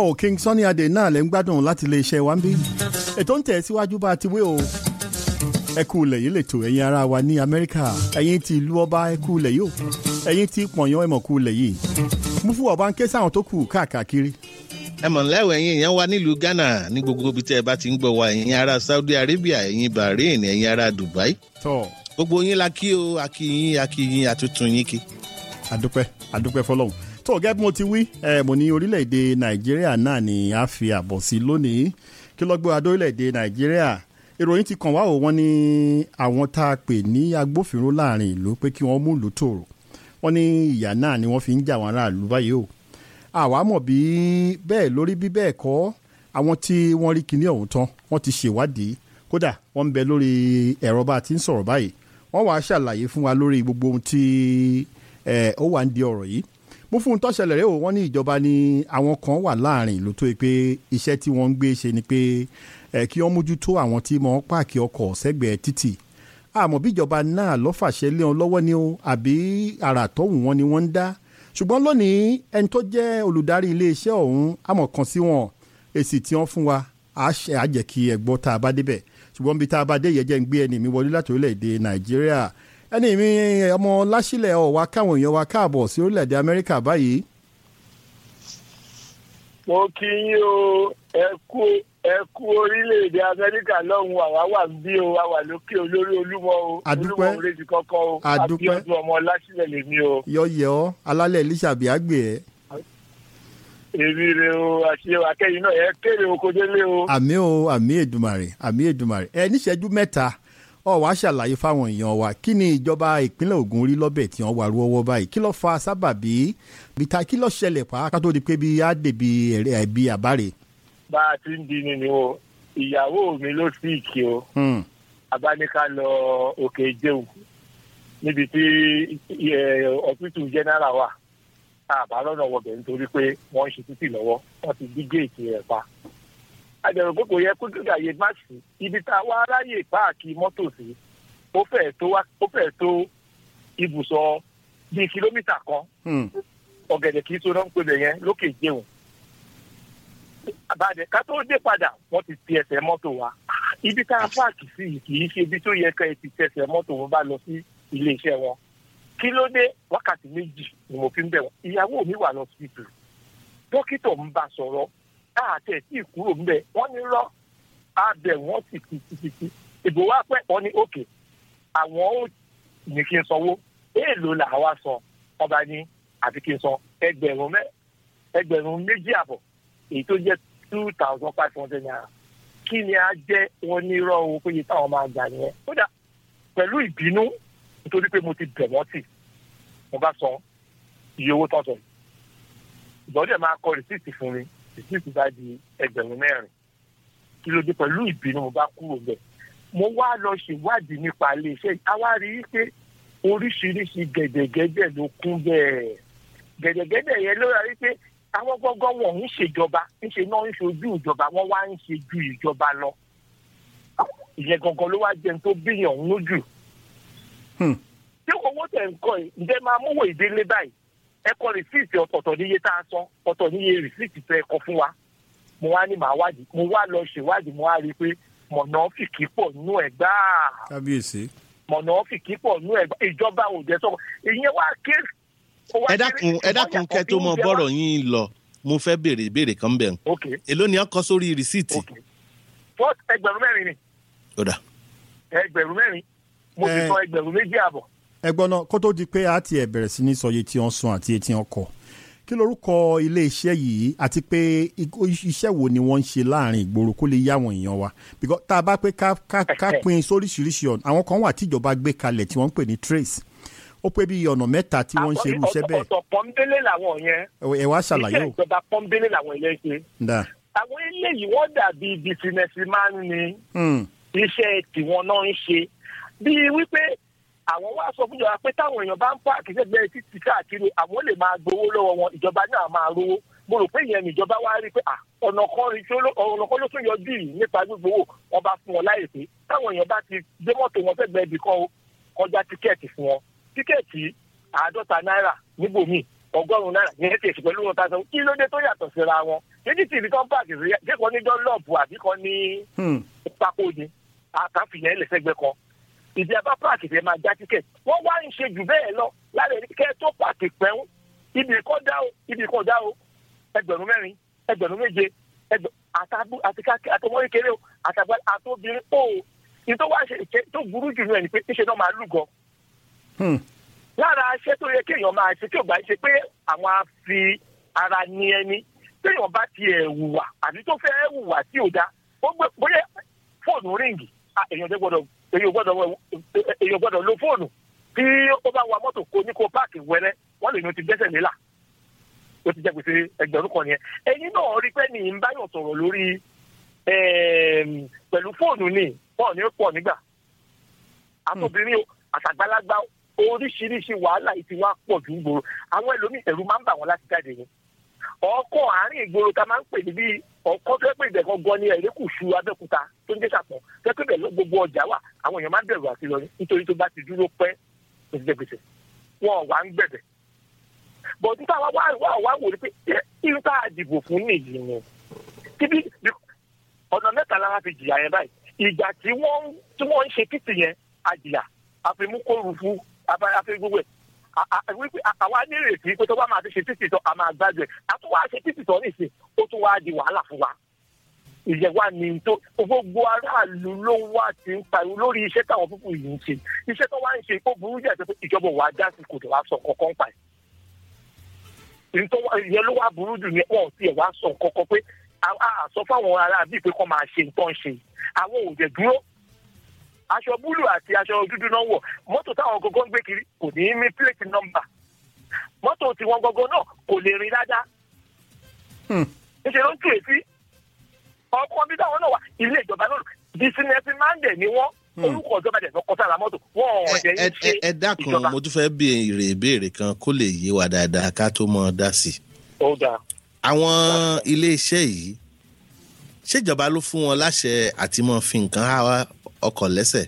o King Sunny Adé náà lẹ́ ń gbádùn láti ilé iṣẹ́ wa ń bí ètò ń tẹ̀ síwájú bá a ti wé o ẹ kú ilẹ̀ yìí lètò ẹ̀yin ará wa ní Amẹ́ríkà ẹ̀yin ti ìlú ọba ẹ kú ilẹ̀ yìí o ẹ̀yin ti pọ̀nyán ẹ̀mọ̀ kú ilẹ̀ yìí mú fún ọba ń ké sáwọn tó kù káàkiri. ẹ mọ̀ lẹ́wọ̀ ẹ̀yin èèyàn wa nílùú Ghana ní gbogbo ibi tẹ́ ẹ bá ti ń gbọ́ wa ẹ̀yin ará Saudi Arabia ẹ̀yin Bahrain ẹ̀yin ará Dubai tọ́ gbogbo yín la kí o akíyín akíyín àtúntún yín kí. àdúpẹ́ àdúpẹ́ fọlọ́hún tó gẹ́gẹ́ bí mo ti wí ẹ mo ní orílẹ̀-èdè Nàìjíríà náà ni a fi àbọ̀ sí lónìí kí ló gbé wa dé orílẹ̀-èdè Nàìjíríà ìròyìn ti kàn wá o wọ́n ní àwọn tá a pè ní agbófinró láàrin ìlú pé kí wọ́n mú ìlú tòrò wọ́n ní ìyà náà ni wọ́n fi ń jà wọ́n aráàlú báyìí o àwa mọ̀ bí bẹ́ẹ̀ lórí bí bẹ́ẹ̀ kọ́ àwọn tí wọ́n rí kinní ọ̀hún tán wọ́n ti ṣèwádìí kódà wọ́n ń bẹ lórí ẹ̀rọ bá a ti ń sọ̀rọ̀ báyìí wọ́n wàá ṣàlàyé fún wa lórí gbogbo ohun tí ó wà ń di ọ̀rọ̀ yìí mo fún un tó ṣẹlẹ̀ rẹ̀ o wọ́n ní ìjọba ni àwọn kan wà láàrin ìlú tó yẹ pé iṣẹ́ tí wọ́n ń gbé ṣe ni pé kí wọ́n mójútó àwọn tí wọ́n páàkì ọkọ̀ sẹ́gbẹ̀ẹ́ títì àmọ́ bí ìjọba náà lọ́ fàṣẹ lé wọn lọ́wọ́ ni o àbí àrà tọ́hùn wọn ni wọ́n ń dá ṣùgbọ́n lónìí ẹni tó jẹ́ olùdarí iléeṣẹ́ ọ̀hún àmọ̀ kan sí wọn èsì tí wọ́n fún wa á jẹ́ kí ẹ gbọ́ tá a bá débẹ̀ ṣùgbọ́n bí tá a bá dé yẹn jẹ́ ń gbé ẹni mi wọlé láti orílẹ̀-èdè Nàìjíríà ẹni mi ọmọ láṣìlẹ̀ ọ̀wá káwọn èèyàn wa káàbọ̀ sí orílẹ̀-èdè Amẹ́ríkà báyìí. mo kí yín o ẹ kú ẹ kú orílẹ̀-èdè Amẹ́ríkà lọ́hùn àwa wà ń bí o a wà lókè olórí Olúmọ o Adúpẹ́. Olúmọ òrèjì kọ́kọ́ o Adúpẹ́. Abíọ́dún ọmọ láṣìlẹ̀ lèmi o yọ̀yẹ̀ ọ́ alálẹ̀ Elíṣàbí àgbè ẹ̀ èmi rè o àṣẹ akẹ́yìn náà ẹ kéré oko délé o. àmì o àmì Èdùmàrè àmì Èdùmàrè ẹ níṣẹ́jú mẹ́ta ọ wàá ṣàlàyé fáwọn èèyàn wa kí ni ìjọba ìpínlẹ̀ Ògùn rí lọ́bẹ̀ tí wọ́n wà rúwọ́wọ́ báyìí kí ló fa sábàbí bíta kí ló ṣẹlẹ̀ pàápàá tó di pé bí á dèbí ẹ̀rẹ́ ẹ̀bí àbárè. bá a ti ń di ni ni o ìyàwó mi ló sì kí o Hmm. abáníká lọ òkè jẹun níbi tí ọ̀pítù jẹ́nẹ́rà wà àbá lọ́nà wọbẹ̀ nítorí pé wọ́n ń ṣe títì lọ́wọ́ wọ́n ti dí géètì rẹ̀ pa. àjẹrò pé kò yẹ kó gíga yé má sí ibi tá a wá ráyè páàkì mọ́tò sí ó fẹ́ẹ̀ tó wá ó fẹ́ẹ̀ tó ibùsọ̀ bíi kìlómítà kan Hmm. ọ̀gẹ̀dẹ̀ kì í so náà ń pè bẹ̀ yẹn lókè jẹun. àbàdẹ ká tó dé padà wọ́n ti ti ẹsẹ̀ mọ́tò wa ibi tá a páàkì sí yìí kì í ṣe ibi tó yẹ ká ẹ ti tẹsẹ̀ mọ́tò wọn bá lọ sí iléeṣẹ́ wọn kí ló dé wákàtí méjì ni mo fi ń bẹ̀ wọ́n ìyàwó mi wà lọ sí ibù dókítà ń bá sọ̀rọ̀ káàtẹ̀ tí kúrò ń bẹ̀ wọ́n ní rọ́ abẹ wọ́n sì ti ti ti ti ìbò wa pẹ́ wọ́n ní òkè àwọn ò ní kí n sanwó èèlò làwa san ọba ní àti kí n san ẹgbẹ̀rún mẹ́ ẹgbẹ̀rún méjì àbọ̀ èyí tó jẹ́ two thousand five hundred naira kí ni a jẹ́ wọn ní irọ́ owó péye táwọn máa gbà nìyẹn kódà pẹ̀lú ìbínú nítorí pé mo ti bẹ̀ wọ́n tì mo bá san iye owó tọ̀tọ̀ ìgbọ́dọ̀ máa kọ rìsíìtì fún mi rìsíìtì bá di ẹgbẹ̀rún mẹ́rin kí ló dé pẹ̀lú ìbínú mo bá kúrò bẹ̀ mo wá lọ ṣèwádìí nípa iléeṣẹ́ yìí a wá rí i pé oríṣiríṣi gẹ̀dẹ̀gẹ̀dẹ̀ ló kún bẹ́ẹ̀ gẹ̀dẹ̀gẹ̀dẹ̀ yẹn ló rí i pé àwọn gbọ́ngàn wọn ń ṣèjọba ńṣe náà ń ṣojú ìjọba wọn wá ń ṣe ju ìjọba lọ ìyẹn gangan ló wá jẹun tó bíyàn ń lójú Hmm. tí owó tẹ̀ ń kọ́ ẹ̀ ǹjẹ́ máa múwò ìdílé báyìí ẹ kọ rìsíìtì ọ̀tọ̀ọ̀tọ̀ níye tá a san ọ̀tọ̀ níye rìsíìtì tẹ ẹ kọ fún wa mo wá ní màá wádìí mo wá lọ ṣèwádìí mo wá rí i pé mọ̀nà fìkì pọ̀ nú ẹ̀ gbáà kábíyèsí. mọ̀nà fìkì pọ̀ nú ẹ̀ gbáà ìjọba ò jẹ́ sọ́kọ̀ ìyẹn wá ké. ó wá ẹ dákun ẹ dákun kẹ́ tó mọ bọ́rọ̀ yín lọ mo fẹ́ béèrè ìbéèrè kan bẹ̀ ok èló ni wọ́n kọ sórí rìsíìtì. ok fọ́t ẹgbẹ̀rún mẹ́rin ni ó dà ẹgbẹ̀rún mẹ́rin mo sì Eh. san ẹgbẹ̀rún méjì àbọ̀ ẹgbọ́n náà kó tó di pé a ti ẹ̀ bẹ̀rẹ̀ sí ní sọ iye tí wọ́n san àti iye tí wọ́n kọ kí lorúkọ iléeṣẹ́ yìí àti pé ikú- iṣẹ́ wo ni wọ́n ń ṣe láàrin ìgboro kó lè yá àwọn èèyàn wa because tá a bá pé ká ká ká pín sóríṣiríṣi ọ̀nà àwọn kan wà tíjọba gbé kalẹ̀ tí wọ́n ń pè ní trace ó pé bí ọ̀nà mẹ́ta tí wọ́n ń ṣe irú iṣẹ́ bẹ́ẹ̀ ọ̀tọ̀ pọ́ńbélé làwọn yẹn ẹ wá ṣàlàyé iṣẹ́ o ìjọba pọ́ńbélé làwọn ilé ṣe dà àwọn eléyìí wọ́n dàbí bísínẹ́sì máa ń ní Hmm, iṣẹ́ tiwọn náà ń ṣe bíi wípé àwọn wá sọ fún ìjọba pé táwọn èèyàn bá ń pààkì sẹ́gbẹ́ títí káàkiri àwọn lè máa gbowó lọ́wọ́ wọn ìjọba náà máa rówó mo rò pé ìyẹn níjọba wá rí i pé à, ọ̀nà kan rí tí ó ló- ọ̀nà kan ló tún yọjú yìí nípa gbígbówó wọn bá fún wọn láyè pé táwọn èèyàn bá ti gbé mọ́tò wọn sẹ́gbẹ́ ibì kan o, kọjá tíkẹ́ẹ̀tì fún wọn tíkẹ́ẹ̀tì àádọ́ta náírà níbòmíì ọgọ́rùn-ún náírà ní ètò ìsìnkú pẹ̀lú wọn tàṣà kí ló dé tó yàtọ̀ síra wọn méjì tìbí tó ń páàkì sí ṣé kan ní dọ́lọ́ọ̀bù àbí kan ní Hmm. pákó ni àtàfihàn ẹlẹ́sẹ̀gbẹ́ kan ìdí abá páàkì tẹ máa já tíkẹ̀tì wọ́n wá ń ṣe jù bẹ́ẹ̀ lọ lára ẹni kẹ́ tó páàkì pẹ́ún ibi kan dá o ibi kan dá o ẹgbẹ̀rún mẹ́rin ẹgbẹ̀rún méje ẹgbẹ̀- àtàbù àti káàkiri àtọmọ kékeré o àtàgbà àtobìnrin o ní tó wá ṣe ìṣe tó burú jù nù ẹ̀ ni pé níṣẹ́ náà máa lúgọ Hmm. lára aṣẹ́ tó yẹ kéèyàn máa ṣe tí ò bá ṣe pé àwọn á fi ara ní ẹni téèyàn bá tiẹ̀ hùwà àbí tó fẹ́ hùwà tí ò dáa ó gbé bóyá fóònù ríǹgì ah, èèyàn jẹ́ gbọ́dọ̀ èèyàn gbọ́dọ̀ wọ- èèyàn gbọ́dọ̀ lo fóònù tí ó bá wa mọ́tò kó ní kó páàkì wẹ́rẹ́ wọ́n lè ní o ti gbẹ́sẹ̀ nílà ó ti jẹ́ gbèsè ẹgbẹ̀rún kan nìyẹn ẹ̀yin náà rí pé ní ń báyọ̀ sọ̀rọ̀ lórí ẹ̀ẹ́m, pẹ̀lú fóònù ni wọ́n ní ó pọ̀ nígbà àtòbìnrin o àtàgbàlagbà o, oríṣiríṣi wàhálà yìí ti wá pọ̀ jù ń gbòòrò àwọn ẹlòmíì ẹ̀rù máa ń bà wọ́n láti jáde ni ọkọ̀ àárín ìgboro ta máa ń pè ní bí ọkọ̀ tó yẹ pé ìbẹ̀kan gan ni ẹ̀rẹ́kùṣù abẹ́òkúta tó ń jẹ́ sàpọ̀ tó yẹ pé bẹ́ẹ̀ ló gbogbo ọjà wà àwọn èèyàn máa ń bẹ̀rù àti lọ ní nítorí tó bá ti dúró pẹ́ ó ti jẹ́ gbèsè wọn ò wá ń gbẹ̀bẹ̀ bọ̀ níta wá wá wá wá wò ni pé ẹ, irú tá a dìbò fún nìyí ni tíbi ọ̀nà mẹ́ta lára fi jìyà yẹn báyìí ìgbà tí wọ́n tí wọ́n ń ṣe títì yẹn àjìyà àfimúkórufu àfi gbogbo ẹ̀ À- à- wípé à- àwa nírètí pé tó bá máa ti ṣe títì tán a máa gbájú ẹ̀ a tún wá ṣe títì tán nìsín ó tún wá di wàhálà fún wa ìyẹn wà ní tó gbogbo aráàlú ló wá ti ń pariwo lórí iṣẹ́ táwọn púpù yìí ń ṣe iṣẹ́ tó wá ń ṣe ó burú jẹ́ pé ìjọba ò wá dá sí kò tó wá sọ kankan pa ẹ̀ nítorí ìyẹn ló wá burú jù ní wọn ò tiẹ̀ wá sọ kankan pé a a sọ fáwọn ará bíi pé kọ́ máa ṣe nǹkan ṣe àwọn ò dẹ̀ dúró aṣọ búlù àti aṣọ dúdú náà wọ̀ mọ́tò táwọn gangan ń gbé kiri kò ní í ní pílẹ̀tì nọ́mbà mọ́tò tiwọn gangan náà kò lè rìn dáadáa Hmm. níṣẹ́ ló ń tù èsì ọkọ bí táwọn náà wà ilé ìjọba náà bisinẹsi máńdẹ ni wọn orúkọ ìjọba dẹ̀ lọ́kọ́ sára mọ́tò wọn ò ẹ dẹ̀ ń ẹ- ṣe ẹ dákun ìjọba. mo tún fẹ́ béèrè ìbéèrè kan kó lè yé wa dáadáa ká tó mọ dá sí i. ó dáa àwọn iléeṣẹ́ yìí ṣèjọba ló fún wọn láṣẹ àti mọ́ fi nǹkan há ọkọ̀ lẹ́sẹ̀.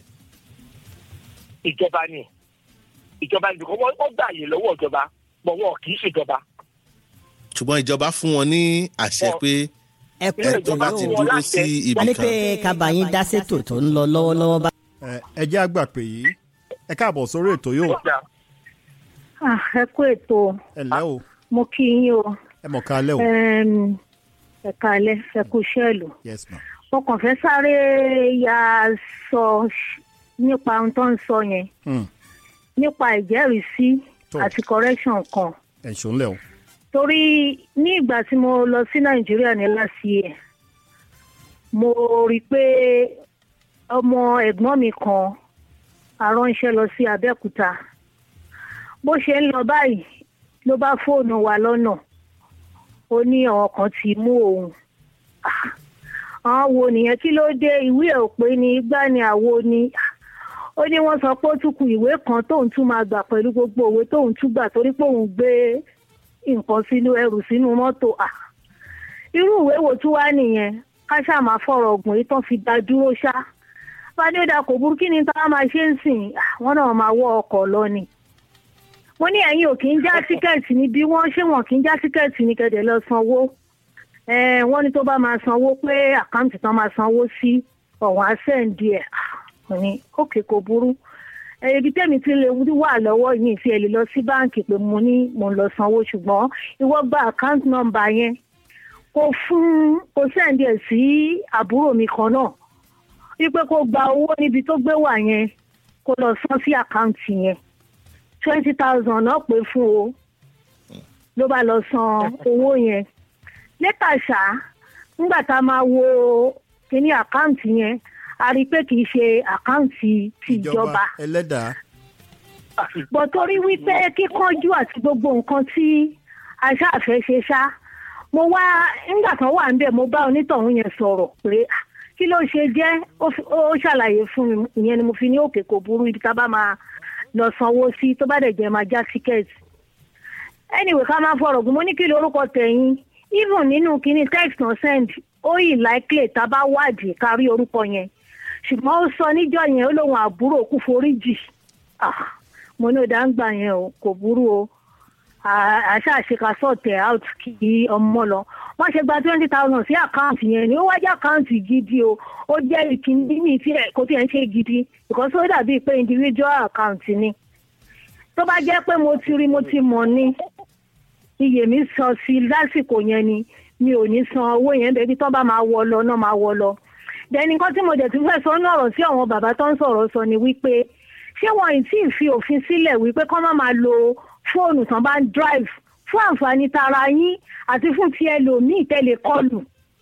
ìjọba ni ìjọba ni because wọ́n wọ́n gbà yè lọ́wọ́ ìjọba bọ̀ wọn kì í ṣèjọba ṣùgbọ́n ìjọba fún wọn ní àṣẹ Wọn- pé ẹ kú Ilé ètò ìjọba láti tí yóò wọ́n dúró láṣẹ. sí a ibì ní kan. pé kábàáyín dá sétò tó ń lọ lọ́wọ́lọ́wọ́ bá. Ẹ, ẹ jẹ́ àgbà pé yìí ẹ káàbọ̀ sórí ètò yóò ó dáa Ah, ẹ kú ètò ẹ lẹ́ o mo kí yín o ẹ mọ̀ ká lẹ́ o Em, ẹ kálẹ́ ẹ kú iṣẹ́ ìlú yes ma mo kàn fẹ́ sáré ya sọ nípa ohun tó ń sọ yẹn Hmm. nípa ìjẹ́rìísí Tó. àti correction kan ẹ̀ ṣó ń lẹ̀ o torí ní ìgbà tí mo lọ sí nàìjíríà ní last year mo rí i pé ọmọ ẹ̀gbọ́n mi kan aránṣẹ́ lọ sí abẹ́òkúta bó ṣe ń lọ báyìí ló bá fóònù wa lọ́nà ó ní àwọn kan ti mú òun Ah, àwọn wo nìyẹn kí ló dé ìwé ẹ̀ ò pé ní igbá ni àwo ni Ah, ó ní wọ́n sọ pé ó tún ku ìwé kan tóun tún máa gbà pẹ̀lú gbogbo òwe tóun tún gbà torí pé òun gbé nǹkan sínú ẹrù sínú mọ́tò à irú ìwé wo tún wá nìyẹn ká ṣáà máa fọ̀rọ̀ ọ̀gùn yìí tán fi dá dúró ṣá fàdédà kò burú kí ni tá a máa ṣe ń sìn Ah, wọ́n náà máa wọ ọkọ̀ lọ ni wọ́n ní ẹ̀yin ò kì í já tíkẹ́ẹ̀tì ní bí wọ́n ṣé wọn kì í já tíkẹ́ẹ̀tì ní kẹ̀dẹ̀ lọ sanwó Eh, wọ́n ní tó bá máa sanwó pé àkáǹtì tán máa sanwó sí ọ̀wọ́n àṣẹ́ǹdì ẹ̀ mo ní òkè kò burú Eh, ibi tẹ́mi ti lè wà lọ́wọ́ yìí fi ẹ̀ lè lọ sí báǹkì pé mo ní mo ń lọ sanwó ṣùgbọ́n ìwọ gba àkáǹtì nọ́mbà yẹn kó fún kó sẹ́ǹdì ẹ̀ sí àbúrò mi kan náà wípé kó gba owó níbi tó gbé wà yẹn kó lọ san sí àkáǹtì yẹn twenty thousand náà pé fún o ló bá lọ san owó yẹn lẹ́tà ṣá nígbà tá a máa wo kíní àkáǹtì yẹn a rí i pé kì í ṣe àkáǹtì tìjọba ẹlẹ́dàá bọ̀ torí wípé kíkánjú àti gbogbo nǹkan tí aṣáàfẹ́ ṣe ṣá mo wá nígbà kan wà ń bẹ̀ mo bá onítọ̀hún yẹn sọ̀rọ̀ pé "Ah, kí ló ṣe jẹ́ ó fi- ó ṣàlàyé fún mi ìyẹn ni mo fi ní òkè kò burú ibi tá a bá máa lọ sanwó sí tó bá dẹ̀ jẹ́ máa já tíkẹ́ẹ̀tì anyway ká máa fọ̀rọ̀ gùn mo ní kí lorúkọ tẹ̀yìn even nínú kíní text on send ó yìí likely tá a bá wádìí ká rí orúkọ yẹn ṣùgbọ́n ó sọ níjọ́ yẹn ó lóun àbúrò kú foríjì ah mo ní ọ̀dà ń gbà yẹn o kò burú o àṣà àṣekà sọ̀tẹ̀ out kí ọmọ lọ wọ́n ṣe gba twenty thousand sí àkáǹtì yẹn ni ó wá jẹ́ àkáǹtì gidi o ó jẹ́ ìkíní ní tí ẹ̀ kò tí ẹ̀ ń ṣe gidi because ó dàbí pé individual account ni tó bá jẹ́ pé mo ti rí mo ti mọ̀ ni iye mi sọ sí lásìkò yẹn ni mi ò ní san owó yẹn bẹ́ẹ̀ bí tó bá máa wọ lọ náà máa wọ lọ dẹni nǹkan tí mo dẹ̀ tún fẹ́ sọ ní ọ̀rọ̀ sí àwọn bàbá tó ń sọ̀rọ̀ sọ ni wípé ṣé wọn ì tí ì fi òfin sílẹ̀ wípé kọ́ má máa lo fóònù tán bá ń drive fún àǹfààní tara yín àti fún ti ẹlòmíì tẹ́lẹ̀ kọlù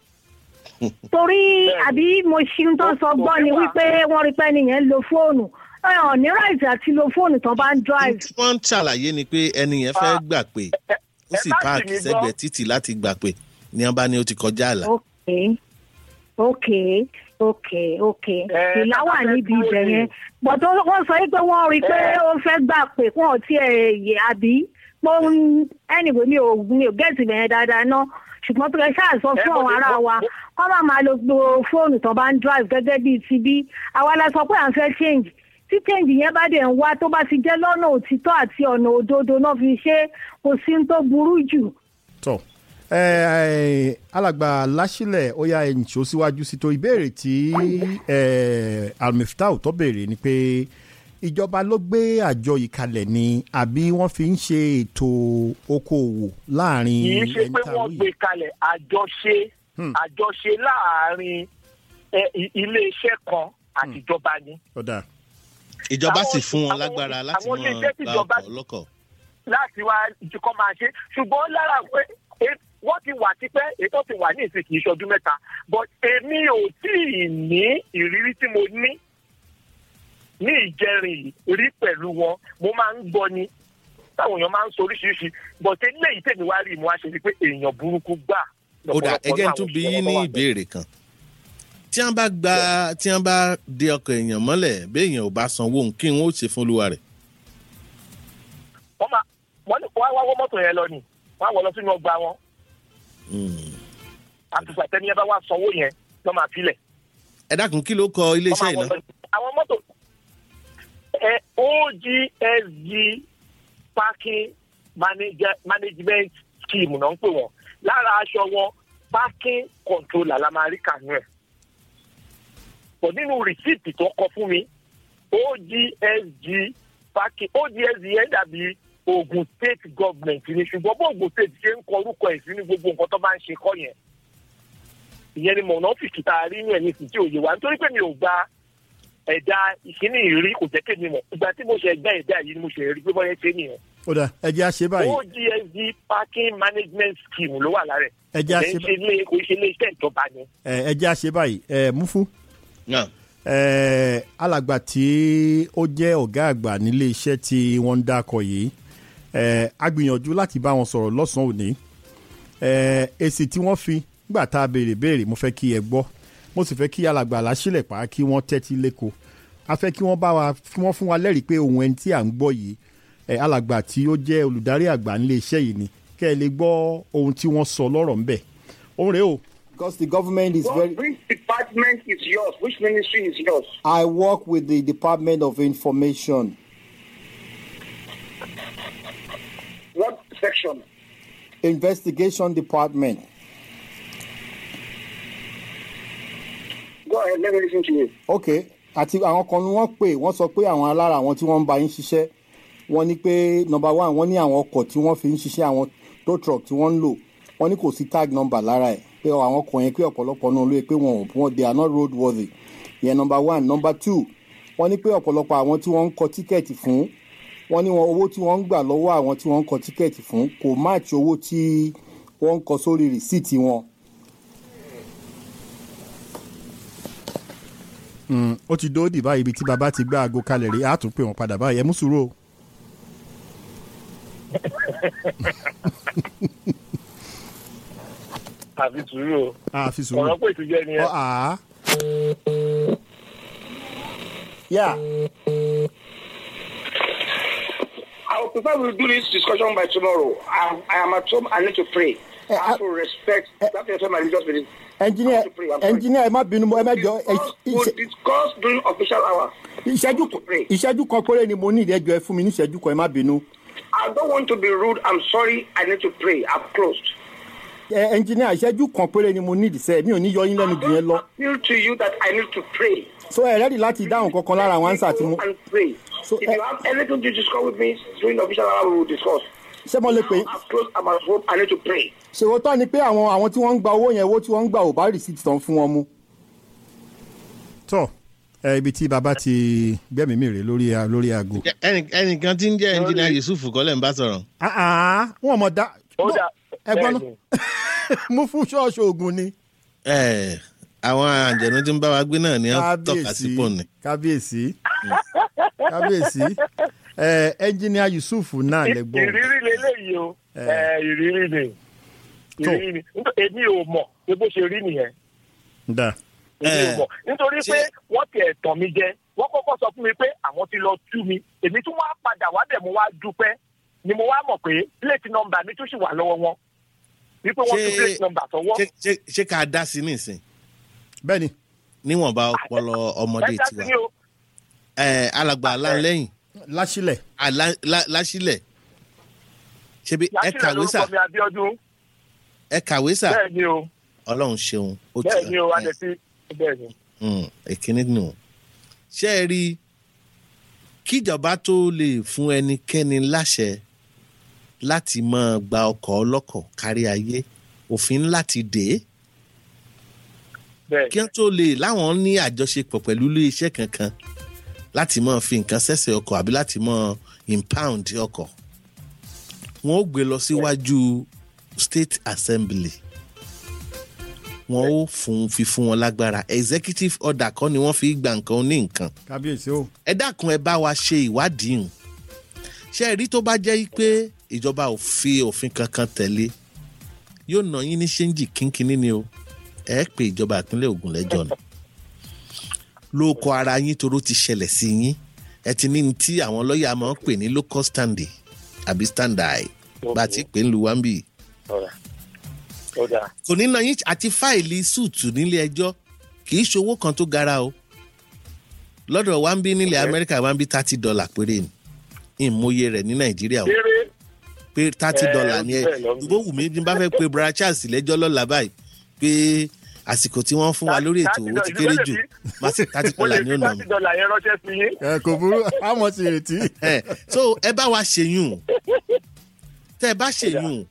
torí àbí mo ṣe ń tó sọ gbọ́ ni wípé wọ́n rí pé nìyẹn ń lo fóònù ọ̀ ní right àti lo fóònù tán bá ń drive. tí wọ́n ń ṣàlàyé ni pé ẹni yẹn fẹ́ gbà pé ó sì ẹ bá páàkì sì mí gbọ́. sẹ́gbẹ̀ẹ́ títì láti gbà pé ní wọ́n bá ní ó ti kọjá àlà. ok ok ok ok Eh, ìlà wà bàbá fẹ́ níbi dúró ibẹ̀ ni. yẹn bọ̀dọ̀ wọ́n sọ pé wọ́n rí i pé Eh. ó fẹ́ gbà pé wọ́n ò tiẹ̀ yẹ àbí pé ó ń anyway mi ò mi ò gẹ́ẹ̀tì bẹ̀yẹn dáadáa ná ṣùgbọ́n pé ṣáà sọ Eh, fún mo àwọn ti- ará mo- wa mo- kọ́ máa máa lo gbogbo fóònù tó bá ń drive gẹ́gẹ́ bíi ti bí àwa la sọ pé à ń fẹ́ change tí change yẹn bá dẹ̀ ń wá tó bá ti jẹ́ lọ́nà òtítọ́ àti ọ̀nà òdodo náà fi ṣe é, kò sí ní tó burú jù. tọ ẹ ẹ alàgbà láṣìlẹ ó yá ẹyìn tí ó síwájú sí tó ìbéèrè tí ẹ almiftau tó béèrè ni pé ìjọba ló gbé àjọ yìí kalẹ̀ ni àbí wọ́n fi ń ṣe ètò okòòwò láàrin kì í ṣe ẹni pé tá a wọ́n wí? gbé kalẹ̀ àjọṣe Hmm. àjọṣe láàárín ẹ, i- iléeṣẹ́ kan àtijọba ni ọ̀dà ìjọba àwọn- sì fún wọn àwọn- lágbára láti àwọn mọ iléeṣẹ́ tí gba ìjọba- ọkọ̀ lọ́kọ̀. láti wá ìtukọ̀ máa ṣe ṣùgbọ́n lára pé e- wọ́n ti wà tipẹ́ ètò ti wà ní ìsìn kì í ṣọdún mẹ́ta but èmi ò tí ì ní ìrírí tí mo ní ní ìjẹrin yìí rí pẹ̀lú wọn mo máa ń gbọ́ ni táwọn èèyàn máa ń sọ oríṣiríṣi but eléyìí tèmi wá rí mo wá ṣe ni pé èèyàn burúkú gbà ó dà lọ́pọ̀lọpọ̀ ẹgẹ́ náà tún àwọn bí òṣìṣẹ́ yín ní wọn wà bẹ́ẹ̀. ìbéèrè kan tí wọ́n bá gba tí wọ́n bá de ọkọ̀ èèyàn mọ́lẹ̀ béèyàn ò bá sanwó kí wọ́n ó ṣe fún olúwa rẹ̀. wọ́n máa wọ́n ní wọ́n á wá wọ́ mọ́tò yẹn lọ ni wọ́n á wọ́ lọ sínú ọgbà wọn Hmm. àtùpà tẹ́ni yẹn bá wá sanwó yẹn lọ́ máa filẹ̀. ẹ dákun kí ló kọ iléeṣẹ́ Wọ́n máa iná. wọ lọ- àwọn mọ́tò ẹ ogsg parking manager, management scheme náà ń pè wọ́n lára aṣọ wọn parking controller la máa rí kànú ẹ̀ pọ̀ nínú rìsíìtì tó kọ fún mi ogsg parking ogsg yẹn dàbí ogun state government ni ṣùgbọ́n bó ogun state ṣe ń kọ orúkọ ẹ̀ sí ní gbogbo nǹkan tó bá ń ṣe kọ́ yẹn ìyẹn ni mọ̀nà ọ́fíìsì tá a rí ní ẹ̀yìn sí tí òye wa nítorí pé mi ò gba ẹ̀dá ìkíní ìrí kò jẹ́ kémi mọ̀ ìgbà tí mo ṣe ẹgbẹ́ ẹ̀dá yìí ni mo ṣe rí pé bọ́yẹ ṣe nìyẹn. ọ̀dà ẹ jẹ́ àṣẹ báyìí ogsd parking management scheme ló wà lára ẹ̀ ẹ jẹ́ kò àṣẹ ṣe ilé kò ṣe ilé iṣẹ́ ìjọba ni. ẹ ẹ jẹ́ àṣẹ báyìí ẹ mú fún. Náà, Eh, alàgbà tí ó jẹ́ ọ̀gá àgbà nílé iṣẹ́ tí wọ́n ń dákọ̀ yìí eh, a gbìyànjú láti bá wọn sọ̀rọ̀ lọ́sàn-án òní Eh, èsì tí wọ́n fi nígbà tá a béèrè béèrè mo fẹ́ kí ẹ gbọ́ mo sì fẹ́ kí alàgbà làṣìlẹ̀ pa kí wọ́n tẹ́tí lẹ́kọ̀ọ́ a fẹ́ kí wọ́n bá wa kí wọ́n fún wa lẹ́rìí pé ohun ẹni tí à ń gbọ́ yìí eh, alàgbà tí ó jẹ́ olùdarí àgbà nílé iṣẹ́ yìí ni kẹ́ ẹ lè gbọ́ ohun tí wọ́n sọ lọ́rọ̀ ńbẹ̀ òun rèé o Because the government is very. Which department is yours? Which ministry is yours? I work with the Department of Information. What section? Investigation Department. Go ahead, let me listen to you. ok àti àwọn kan ni wọ́n pè wọ́n sọ pé àwọn alára àwọn tí wọ́n ń bá yín ṣiṣẹ́ wọ́n ní pé number one wọ́n ní àwọn ọkọ̀ tí wọ́n fi ń ṣiṣẹ́ àwọn tow truck tí wọ́n ń lò wọ́n ní kò sí tag number lára ẹ̀ pé àwọn ọkọ̀ yẹn pé ọ̀pọ̀lọpọ̀ náà ló yẹ pé wọn ò wọn they are not road worthy ìyẹn number one number two wọ́n ní pé ọ̀pọ̀lọpọ̀ àwọn tí wọ́n ń kọ tíkẹ́ẹ̀tì fún wọ́n ní wọn owó tí wọ́n ń gbà lọ́wọ́ àwọn tí wọ́n ń kọ tíkẹ́ẹ̀tì fún kò match owó tí wọ́n ń kọ sórí rìsíìtì wọn. Mm, ó ti dóòdì báyìí ibi tí baba ti gbá aago kalẹ̀ rí a tún pè wọ́n padà báyìí ẹ mú sùúrù o. àfi sùúrù o a fi sùúrù. ọ̀rọ̀ pé ìtújẹ́ ni ẹ. ọ àá Yeah. I would prefer we do this discussion by tomorrow. I, I am at home. I need to pray. I have to respect. I have to respect my religious belief. engineer I have to pray. I'm sorry. engineer ẹ má bínú ẹ má jọ ẹ- Discuss- ìṣe- We'll discuss during official hour. ìṣẹ́jú to pray. ìṣẹ́jú kan péré ni mo ní ìdẹ́jọ́ ẹ fún mi ní ìṣẹ́jú kan ẹ má bínú. I don't want to be rude. I'm sorry. I need to pray. I've closed. ẹ ẹnjìníà ìṣẹ́jú kan péré ni mo ní ìdìsẹ́ mi ò ní yọ yín lẹ́nu jù yẹn lọ appeal to you that I need to pray. so ẹ rẹ́dì láti dáhùn kankan lára àwọn ánsà tí mo and pray. So, if eh, you have anything to discuss with me during the official hour, we will discuss. ṣé mo lè pè é I've closed. I'm at home. I need to pray. ṣèwọ́tọ́ ni pé àwọn àwọn tí wọ́n ń gba owó yẹn owó tí wọ́n ń gbà ò bá rìsíìtì tán fún wọn mu. tọ́ ẹ ibi tí baba ti gbẹ́mìí mi rè lórí a- lórí aago. Ẹnì- ẹnìkan tí ń jẹ́ ẹnjìnà yusuf kọ́lẹ̀ ń bá sọ̀rọ̀. Ah, ah, wọn mọ̀ dá ó dà ẹ gbọ́n bẹ́ẹ̀ ni. náà mú fún ṣọ́ọ̀ṣì ogun ni. Ẹ, àwọn àjẹ̀nú tí ń bá wa gbé náà ni wọ́n tọ́ka sí kábíyèsí pọ̀ ni. kábíyèsí kábíyèsí ẹ ẹnjìníà yusuf náà lẹ gbọ́. ìrírí leléyìí o Eh. Eh, ìrírí ni Tó. ìrírí ni Nítorí èmi ò mọ̀ pé bó ṣe rí nìyẹn da èmi ò Eh. mọ̀ nítorí Ṣé- pé wọ́n ti ẹ̀tàn mi jẹ wọ́n kọ́kọ́ sọ fún mi pé àwọn ti lọ tú mi èmi tún wá padà wá bẹ̀ mo wá dúpẹ́ ni mo wá mọ̀ pé plate number mi tún sì wà lọ́wọ́ wọn wípé wọ́n tún Ṣé- plate number sọ́wọ́ Ṣé- ṣé- Ṣé ká dá sí nísìn? bẹ́ẹ̀ni ẹ Níwọ̀nba ọpọlọ ọmọdé dá sí tiwa. ni o Ẹ, Alàgbà aláǹlẹ́yìn láṣílẹ̀ Alá- lá- láṣílẹ̀. Ṣebí ẹ yàtúrẹ̀ kàwé sà lórúkọ mi Abíọ́dún ẹ kàwé sà bẹ́ẹ̀ ni o Ọlọ́run ṣeun. ó ti- bẹ́ẹ̀ ni o ẹ, adẹ̀sí bẹ́ẹ̀ ni. mm, Èkíní nù. Ṣé ẹ rí i? kíjọba tó lè fún ẹnikẹ́ni láṣẹ láti máa gba ọkọ̀ ọlọ́kọ̀ kárí ayé òfin láti dè é bẹ́ẹ̀ kí wọ́n tó lè láwọn ní àjọṣepọ̀ pẹ̀lú iléeṣẹ́ kankan láti máa fi nǹkan ṣẹ̀ṣẹ̀ ọkọ̀ àbí láti máa impound ọkọ̀ wọ́n ó gbé lọ síwájú state assembly wọ́n ó fún fi fún wọn lágbára executive order kọ́ ni wọ́n fi gba nǹkan ní nǹkan kábíyèsí o ẹ dákun ẹ bá wa ṣe ìwádìí hùn ṣe ẹ rí tó bá jẹ́ pé ìjọba ò fi òfin kankan tẹ̀lé yóò ná yín ní ṣéǹjì kínkínní ni o ẹ pé ìjọba ìpínlẹ̀ Ògùn lẹ́jọ́ ni lóko ara yín toró ti ṣẹlẹ̀ sí yín ẹ ti ní ní tí àwọn lọ́ọ̀yà máa ń pè ní local standing àbí standby bá a ti pè ń lu wambi ọ̀rà ó dáa kò ní ná yín àti fáìlì súùtù nílé ẹjọ́ kì í ṣowó kan tó gara o lọ́dọ̀ wambi nílẹ̀ Amẹ́ríkà wambi thirty dollar péré ni ìmọye rẹ̀ ní Nàìjíríà o kéré pé thirty Eh, dollar ó ni ti ẹ bẹ́ẹ̀ lọ. bó wù mí ní bá fẹ́ pe bra charles lẹ́jọ́ lọ́la báyìí pé àsìkò tí wọ́n fún wa lórí ètò owó ti kéré jù má sì thirty mo lè dollar ni fi ó nà mí. thirty dollar yẹn ránṣẹ́ sí yín. ẹ kò burú àmọ́ ti retí. ẹ so ẹ bá wa ṣèyún tẹ ẹ bá ṣèyún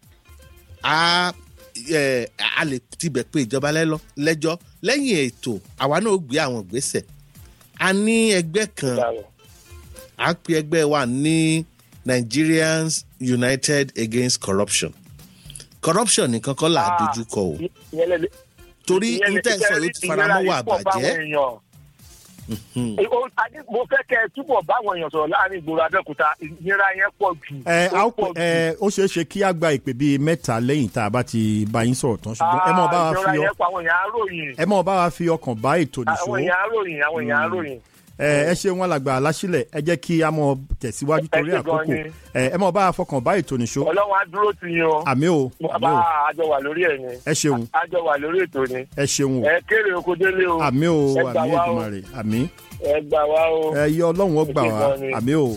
a ẹ a lè tibẹ̀ pé ìjọba lẹ́lọ́ lẹ́jọ́ lẹ́yìn ètò àwa náà ó gbé àwọn ìgbésẹ̀ a ní ẹgbẹ́ kan à ń pe ẹgbẹ́ wa ní Nigerians United Against Corruption corruption nìkan kọ́ là á dojú kọ o Ìyẹn lè- torí ìyẹn lè- intẹ́sọ̀ yóò ti fara mọ́ wà ìnira yìí pọ̀ báwọn bàjẹ́ èèyàn. Hmm. Ó- adé- mo fẹ́ kẹ́ ẹ túbọ̀ báwọn èèyàn sọ̀rọ̀ láàrin ìgboro Abẹ́òkúta ìnira yẹn pọ̀ jù. ẹ a ó ó pè ẹ ó ṣeé ṣe kí a gba ìpè bíi mẹ́ta lẹ́yìn tá a bá ti bá yín sọ̀rọ̀ tán ṣùgbọ́n ẹ mọ̀ bá wa ìnira fi ọ yẹn pọ̀ àwọn èèyàn aróyìn. ẹ mọ̀ bá wa fi ọkàn bá ètò nìṣó àwọn èèyàn aróyìn àwọn èèyàn aróyìn. ẹ ẹ ṣe wọn làgbà aláṣílẹ̀ ẹ jẹ́ kí a mọ̀ tẹ̀síwájú torí Ẹ ṣé gan àkókò ni. ẹ ẹ mọ̀ bá wa fọkàn bá ètò nìṣó Ọlọ́run á dúró tì yín o. àmì o àmì bàbá o àjọ wà lórí ẹ̀ ni. ẹ ṣeun àjọ wà lórí ètò ni. ẹ ṣeun o ẹ kéré oko délé o. àmì o ẹ gbà àmì wá o. Èdùmàrè àmì ẹ gbà wá o. ẹ yọ ọlọ́run ó gbà Ẹ ṣé wá gan ni. àmì o.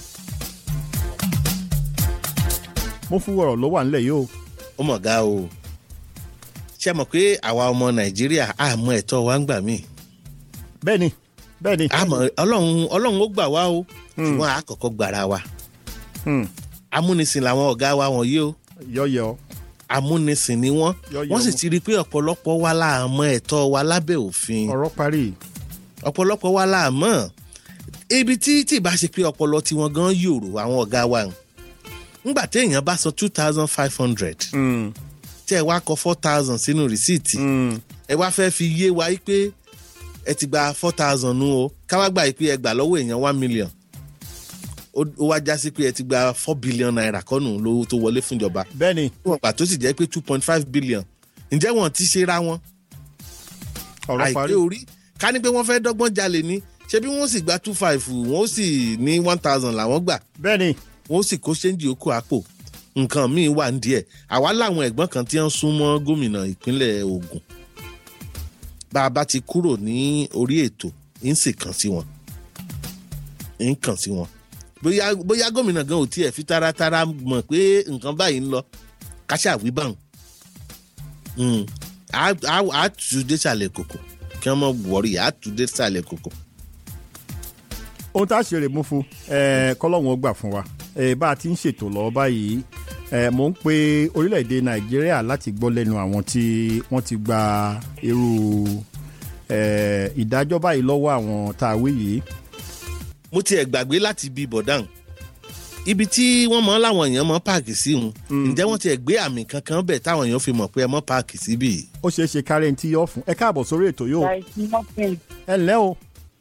mo fún wọ̀rọ̀ ló wà nílẹ̀ yìí o ó mọ̀ ga o ṣe mọ̀ pé àwa ọmọ Nàìjíríà àmọ́ ẹ̀tọ́ wa ń gbà míì bẹ́ẹ̀ni bẹ́ẹ̀ni àmọ́ Ọlọ́run Ọlọ́run ó gbà wá o ṣùgbọ́n àkọ́kọ́ gbàrà wa Hmm, amúnisìn làwọn ọ̀gá wa wọ̀nyí o yọ̀yọ̀ amúnisìn ni wọ́n Yọ̀yọ̀ wọ́n sì wọn. ti rí i pé ọ̀pọ̀lọpọ̀ wa láàmọ́ ẹ̀tọ́ wa lábẹ́ òfin ọ̀rọ̀ parí ọ̀pọ̀lọpọ̀ wa láàmọ́ ibi tí tí ìbá ṣe pé ọpọlọ tiwọn gan yòrò àwọn ọ̀gá wa ń ngbà téèyàn bá san two thousand five hundred Hmm, tẹ́ ẹ wá kọ four thousand sínú rìsíìtì hmm, ẹ wá fẹ́ fi yé wa yí pé ẹ ti gba four thousand nu o káwá gbà yí pé ẹ gbà lọ́wọ́ èèyàn one million ó ó wá já sí pé ẹ ti gba four billion naira kọ́nù lówó tó wọlé fúnjọba bẹ́ẹ̀ni wọn pàtó sì jẹ́ pé two point five billion ǹjẹ́ wọn ti ṣe ra wọn ọ̀rọ̀ parí àìpé orí ká ní pé wọ́n fẹ́ dọ́gbọ́n jalè ní ṣé bí wọ́n sì gba two five wọ́n ó sì ní one thousand làwọn gbà bẹ́ẹ̀ni wọ́n ó sì kó ṣéǹjì okó àpò nǹkan míì wà ń díẹ̀ àwa láwọn ẹ̀gbọ́n kan tí wọ́n sún mọ́ gómìnà ìpínlẹ̀ Ògùn bá a bá ti kúrò ní orí ètò ń sì kàn sí wọn ń kàn sí wọn bóyá bóyá gómìnà gan ò tiẹ̀ fi taratara mọ̀ pé nǹkan báyìí ń lọ káṣá wí báwọn Mm. á á- á tù dé sàlẹ̀ kòkò kí wọ́n mọ̀ wọ̀rí á tù dé sàlẹ̀ kòkò. ohun tá a ṣe rè mú fún ẹ kọlọ́hún ó gbà fún wa ẹ bá a ti ń ṣètò lọ́wọ́ báyìí ẹ mò ń pe orílẹ̀-èdè nàìjíríà láti gbọ́ lẹ́nu àwọn tí wọ́n ti gba irú ẹ ìdájọ́ báyìí lọ́wọ́ àwọn tá a wí yìí mo tiẹ̀ gbàgbé láti bí bọ̀dáhùn ibi tí wọ́n mọ̀ láwọn èèyàn mọ̀ páàkì sí wọn ǹjẹ́ wọ́n tiẹ̀ gbé àmì kankan bẹ̀ táwọn èèyàn fi mọ̀ pé ẹ mọ̀ páàkì síbì yìí. ó ṣeé ṣe kárẹ́ ní tí yọ̀ fún ẹ káàbọ̀ sórí ètò yóò Like nothing. ẹ ǹlẹ́ o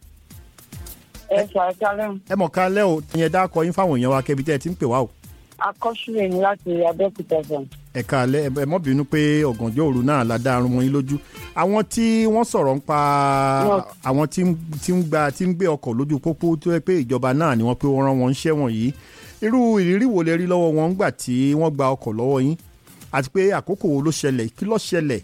Ẹ ṣàkálẹ̀ ẹ mọ̀ ká lẹ́ o ìyẹn dákọ yín fáwọn èèyàn wa kẹbi tẹ́ ẹ ti ń pè wá o akọ́ṣílẹ̀ ní láti Abẹ́òkúta sàn. ẹ káalẹ́ ẹ ẹ mọ́ bínú pé ọ̀gànjọ́ òru náà la dá arun mọ́ yín lójú àwọn tí wọ́n sọ̀rọ̀ ń pa Yes. àwọn tí ń tí ń gba tí ń gbé ọkọ̀ lójú pópó tó yẹ pé ìjọba náà ni wọ́n pé wọ́n rán wọn ṣẹ́ wọ̀nyí irú ìrírí wo lẹ rí lọ́wọ́ wọn ńgbà tí wọ́n gba ọkọ̀ lọ́wọ́ yín àti pé àkókò wo ló ṣẹlẹ̀ kí ló ṣẹlẹ̀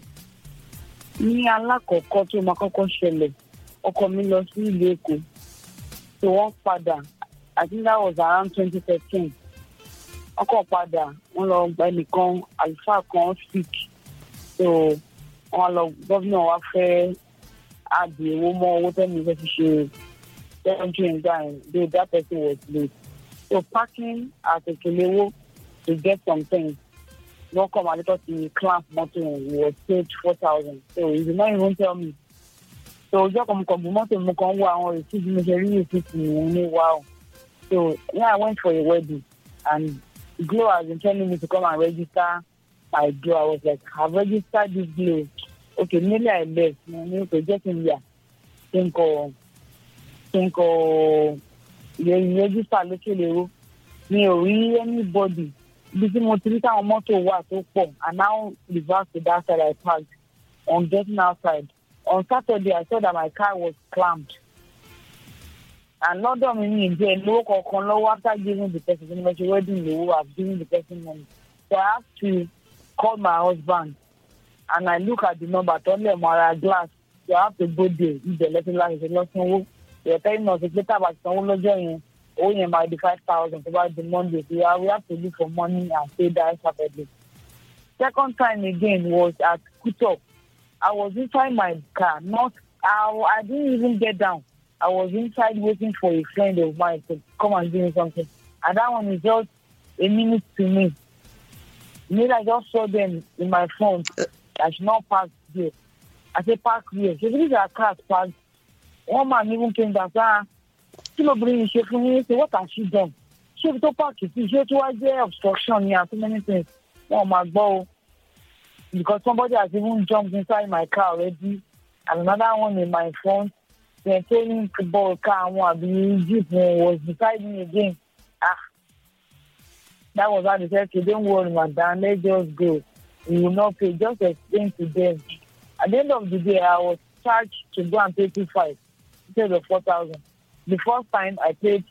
Ní alákọ̀ọ́kọ́ tó máa kọ́kọ́ ṣẹlẹ̀, ọkọ mi lọ sí ìlú Èkó. So wọ́n padà, I think that was around twenty thirteen. Ọkọ̀ padà, wọ́n lọ gba ẹnìkan, àlùfáà kan sick. So wọ́n lọ gómìnà wa fẹ́ àdì owó mọ́ owó tẹ́mi fẹ́ fi ṣe tẹ́jú ìgbà yẹn, though that person was late. So parking at Ekelewo to get some things. no come and let us the clamp motor we was paid four thousand so he did not even tell me so ọjọ́ kan mo kàn bu mọ́tò mo kàn wo àwọn receipt mo ṣe rí receipt mi ní wow so when I went for a wedding and Glo has been telling me to come and register my Glo I was like I have registered this Glo okay nearly I left mo ní kò jẹ́ kí n yà kí n kọ kí n kọ register lókè lérò mi ò rí anybody ibi tí mo ti rí táwọn mọ́tò wà tó pọ̀ and now reverse to that side I parked on getting outside on Saturday I saw that my car was clamped and lọ́dọ̀ mi ní ìjẹ́ lówó kankan lọ́wọ́ after giving the person the money wedding lówó I've given the person money so I have to call my husband and I look at the number tó lẹ̀ mọ́ ara glass so I have to go there ibẹ̀ lẹ́sìn láti ṣe lọ́sánwó ìrẹ̀tẹ́ iná ṣe pé tábà ti sanwó lọ́jọ́ yẹn owó yẹn máa di five thousand tó bá di monday so yeah, we have to look for money and pay that saturday. second time again was at kuto i was inside my car not i i didn't even get down i was inside waiting for a friend of mine to come and give me something and that one is just a minute to me maybe i just saw them in my phone i should not park there i say park here so these are cars parked one man even came down say ah kí lóbìnrin yìí ṣe fún yín ṣe what has she done ṣé ibi tó páàkì sí ṣé tí wàá jẹ́ obstruction ni and so many things wọn ò máa gbọ́ o because somebody has even jumped inside my car already and another one in my front maintaining football car wọn àbí jeep wọn was beside me again ah that was how they said okay don't worry madam let's just go we will not pay just explain to them at the end of the day i was charged to go and pay two five instead of four thousand the first time I paid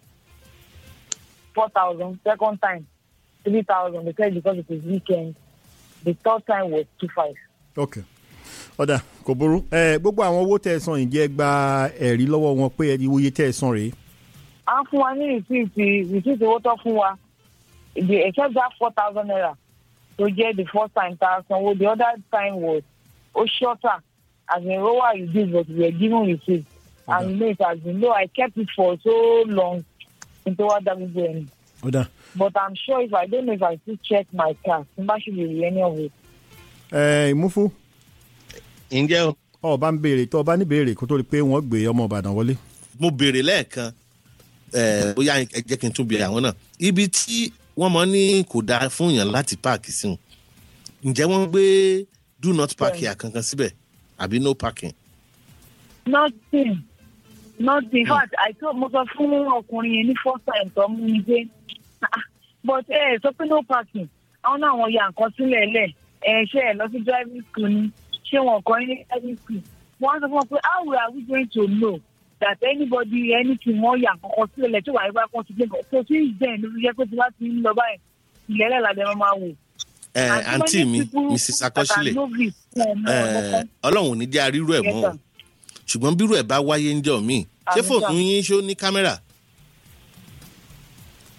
four thousand. Second time three thousand. They said because it is weekend. The third time was two five. ok ọ̀dà kò burú ẹ gbogbo àwọn owó tẹ́ ẹ san ìjẹ́ gba ẹ̀rí lọ́wọ́ wọn pé ẹni iye tẹ́ ẹ san rèé À ń fún wa ní rìsíìtì rìsíìtì owó tó fún wa. The except that four thousand naira tó jẹ́ the first time tá a sanwó. The other time was ó shorter as in owó I reduce but we were given receipt. And you know it has been low. I kept it for so long until what that was going. ọ̀dà But I'm sure if I don't know if I still check my car, somebody should be any of it. ẹ ìmúfú ǹjẹ́ o ọba ń béèrè tó ọba ní béèrè kó tó di pé wọ́n gbé ọmọ ìbàdàn wọlé mo béèrè lẹ́ẹ̀kan ẹ̀, bóyá ẹ jẹ́ kí n tún béèrè àwọn náà ibi tí wọ́n mọ̀ ní kò dáa fún yàn láti páàkì sí wọn ǹjẹ́ wọ́n gbé do not park here kankan síbẹ̀ àbí no parking. Nothing. Nothing. In fact, I told mo sọ fún ọkùnrin yẹn ní first time tó mú mi dé. Ah, But ẹ sọ pé no parking. Àwọn náà wọ́n ya nǹkan sílẹ̀ lẹ̀. Ẹ ṣe ẹ lọ sí driving school ni. Ṣé wọn kọ́ ní driving school? Wọ́n á sọ fún wọn pé how are we going to know that anybody anything wọ́n ya nǹkan kan sílẹ̀ lẹ̀ tí wàá bá kàn sí gbé nǹkan. So since then ló fi jẹ́ pé tí wọ́n ti ń lọ báyìí, ìlẹ́lẹ̀ làdẹ̀ máa máa wò. ẹ And àǹtí so many mi people mrs that are akọsílẹ̀ novice, wọn ò mọ ọ̀nà ẹ kan. ọlọ́run ò ní jẹ́ arírú ẹ̀ Yes, mọ́ o sir. ṣùgbọ́n bírú ẹ̀ bá wáyé ńjọ́ míì ṣé Àmì fóònù sà. yín ṣó ní kámẹ́rà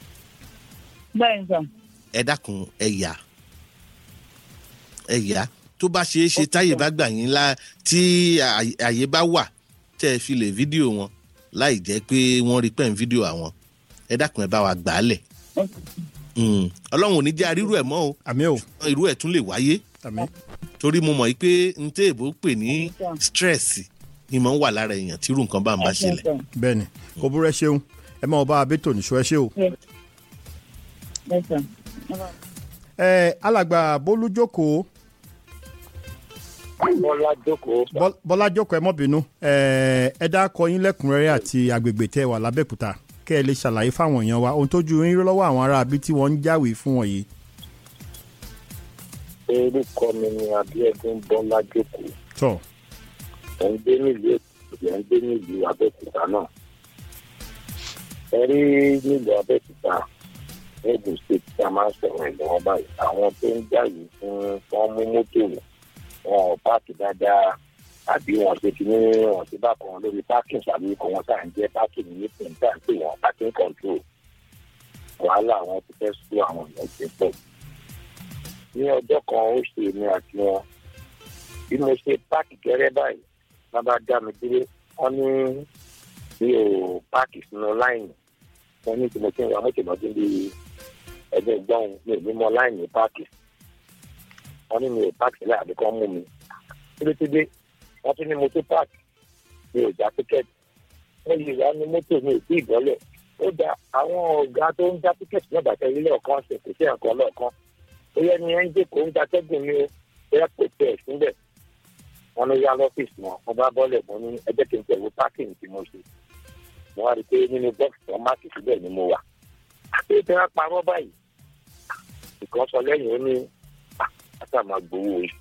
bẹ́ẹ̀ ni sà. ẹ dákun ẹ yà ẹ yà tó bá ṣeé ṣe táyè bá gbà yín lá tí àyè àyè bá wà tẹ́ ẹ fi lè fídíò wọn láì jẹ́ pé wọ́n rí pẹ́ ń fídíò àwọn ẹ dákun ẹ bá wa gbà á lẹ̀ Mm. ọlọ́run ò ní jẹ́ arírú ẹ̀ mọ́ o àmì o irú ẹ̀ tún lè wáyé àmì torí mo mọ̀ yí pé n tẹ́ èbó pè ní stress ni mo ń wà lára èèyàn tí irú nǹkan bá ń bá ṣẹlẹ̀. bẹ́ẹ̀ ni kò burú ẹ ṣeun ẹ máa bá abétò níṣó ẹ ṣe o. bẹ́ẹ̀ sà. ẹ alàgbà bólú jókòó bọ́lá jókòó Bọ́- bọ́lá jókòó ẹ mọ́ bínú ẹ ẹ dákọ yín lẹ́kùnrẹ́rẹ́ àti agbègbè tẹ́ ẹ wà lábẹ́òkúta kẹ́ ẹ lè ṣàlàyé fáwọn èèyàn wa ohun tójú yín rí lọ́wọ́ àwọn ará abí tí wọ́n ń jáwèé fún wọn yìí. orúkọ mi ni abiodun bọ́lá jókòó tọ́ ẹ̀ ń gbé nílùú èkó ẹ̀ ń gbé nílùú abẹ́òkúta náà ẹ rí nílùú abẹ́òkúta ẹ̀gùn state tí a máa ń sọ̀rọ̀ ẹ̀ lọ́wọ́ báyìí àwọn tó ń jà yìí fún wọn mú mọ́tò wọn ò páàkì dáadáa àbí wọn ṣe ti ní wọn ti bá kan lórí parking tàbí kò wọn tá à ń jẹ́ parking ní pẹ̀ntà pé wọn parking control wàhálà àwọn ti fẹ́ sú àwọn èèyàn ṣe pọ̀ ní ọjọ́ kan ó ṣe èmi àti wọn bí mo ṣe páàkì gẹ́rẹ́ báyìí wọ́n bá dá mi dúró wọ́n ní mi ò páàkì sínú láìnì wọ́n ní tí mo ti ń wa mọ́tò lọ́dún bí ẹgbẹ́ gbọ́n mi ò ní mọ láìnì páàkì wọ́n ní mi ò páàkì sílẹ̀ àbí kán mú mi tílétílé wọ́n tún ní mo tó páàkì mi ò já tíkẹ́ẹ̀tì wọ́n yìí wá ní mọ́tò mi ò tí ì bọ́lẹ̀ ó da àwọn ọ̀gá tó ń já tíkẹ́ẹ̀tì náà bàtà ilé ọ̀kan ṣe kò sí ẹ̀kan lọ́ọ̀kan ó yẹ ni ẹ̀ ń jẹ́ kó ń gbatẹ́gùn mi o bóyá kò tẹ̀ síbẹ̀ wọn ló yá lọ́fíìsì wọn wọn bá bọ́lẹ̀ mọ́ ní ẹgbẹ́ kí n tẹ̀wé pákìnì tí mo ṣe mo wá rí i pé nínú bọ́ọ̀sì tó máàkì síbẹ̀ ni mo wà àti tí wọ́n parọ́ báyìí nǹkan sọ lẹ́yìn ó ní àtà máa gbowó oṣù